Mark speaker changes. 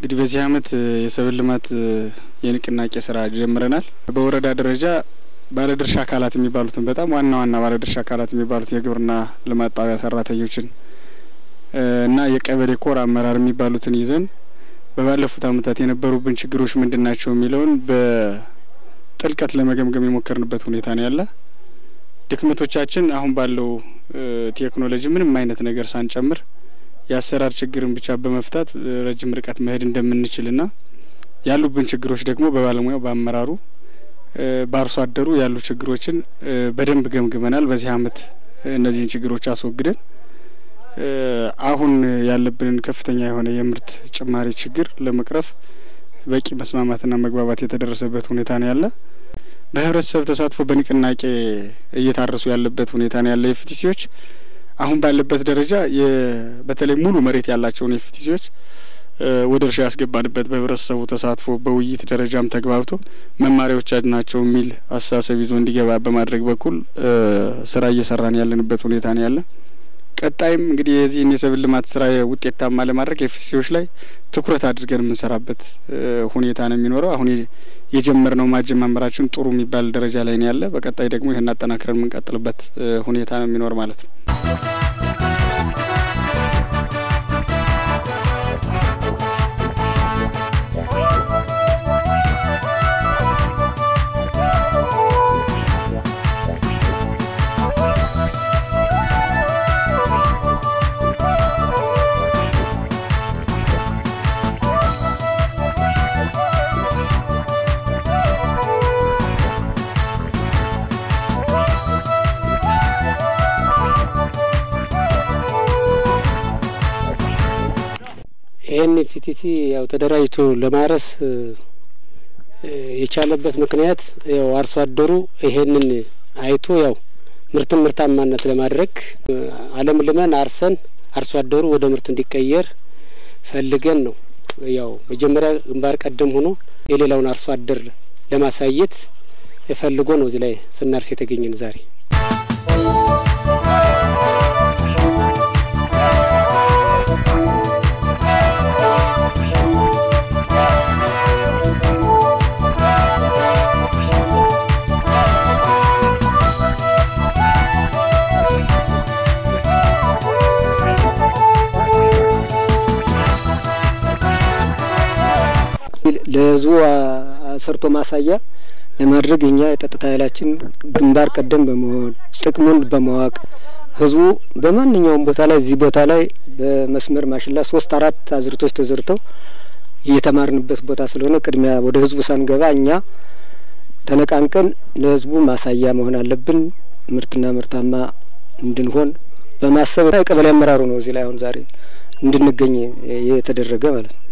Speaker 1: እንግዲህ በዚህ አመት የሰብል ልማት የንቅናቄ ስራ ጀምረናል። በወረዳ ደረጃ ባለድርሻ አካላት የሚባሉትን በጣም ዋና ዋና ባለድርሻ አካላት የሚባሉት የግብርና ልማት ጣቢያ ሰራተኞችን እና የቀበሌ ኮር አመራር የሚባሉትን ይዘን በባለፉት አመታት የነበሩብን ችግሮች ምንድን ናቸው የሚለውን በጥልቀት ለመገምገም የሞከርንበት ሁኔታ ነው ያለ። ድክመቶቻችን አሁን ባለው ቴክኖሎጂ ምንም አይነት ነገር ሳንጨምር የአሰራር ችግርን ብቻ በመፍታት ረጅም ርቀት መሄድ እንደምንችልና ያሉብን ችግሮች ደግሞ በባለሙያው በአመራሩ በአርሶ አደሩ ያሉ ችግሮችን በደንብ ገምግመናል። በዚህ አመት እነዚህን ችግሮች አስወግደን አሁን ያለብንን ከፍተኛ የሆነ የምርት ጭማሪ ችግር ለመቅረፍ በቂ መስማማትና መግባባት የተደረሰበት ሁኔታ ነው ያለ። በህብረተሰብ ተሳትፎ በንቅናቄ እየታረሱ ያለበት ሁኔታ ነው ያለ። የፍቲሲዎች አሁን ባለበት ደረጃ በተለይ ሙሉ መሬት ያላቸውን የፍቲሲዎች ወደ እርሻ ያስገባንበት በህብረተሰቡ ተሳትፎ በውይይት ደረጃም ተግባብቶ መማሪያዎች ናቸው የሚል አስተሳሰብ ይዞ እንዲገባ በማድረግ በኩል ስራ እየሰራን ያለንበት ሁኔታ ነው ያለ። ቀጣይም እንግዲህ የዚህን የሰብል ልማት ስራ ውጤታማ ለማድረግ ኤፍሲሲዎች ላይ ትኩረት አድርገን የምንሰራበት ሁኔታ ነው የሚኖረው። አሁን የጀመርነው ማጀማመራችን ጥሩ የሚባል ደረጃ ላይ ነው ያለ። በቀጣይ ደግሞ ይህን አጠናክረን የምንቀጥልበት ሁኔታ ነው የሚኖር ማለት ነው።
Speaker 2: ይህን ፊቲሲ ያው ተደራጅቶ ለማረስ የቻለበት ምክንያት ያው አርሶ አደሩ ይሄንን አይቶ ያው ምርትን ምርታማነት ለማድረግ አለም ልመን አርሰን አርሶ አደሩ ወደ ምርት እንዲቀየር ፈልገን ነው። ያው መጀመሪያ ግንባር ቀደም ሆኖ የሌላውን አርሶ አደር ለማሳየት ፈልጎ ነው እዚህ ላይ ስናርስ የተገኘን ዛሬ።
Speaker 3: ለህዝቡ ሰርቶ ማሳያ ለማድረግ እኛ የጸጥታ ኃይላችን ግንባር ቀደም በመሆን ጥቅሙን በማወቅ ህዝቡ በማንኛውም ቦታ ላይ እዚህ ቦታ ላይ በመስመር ማሽላ ሶስት አራት አዝርቶች ተዘርተው እየተማርንበት ቦታ ስለሆነ ቅድሚያ ወደ ህዝቡ ሳንገባ እኛ ተነቃንቀን ለህዝቡ ማሳያ መሆን አለብን። ምርትና ምርታማ እንድንሆን በማሰብ የቀበሌ አመራሩ ነው እዚህ ላይ አሁን ዛሬ እንድንገኝ የተደረገ ማለት ነው።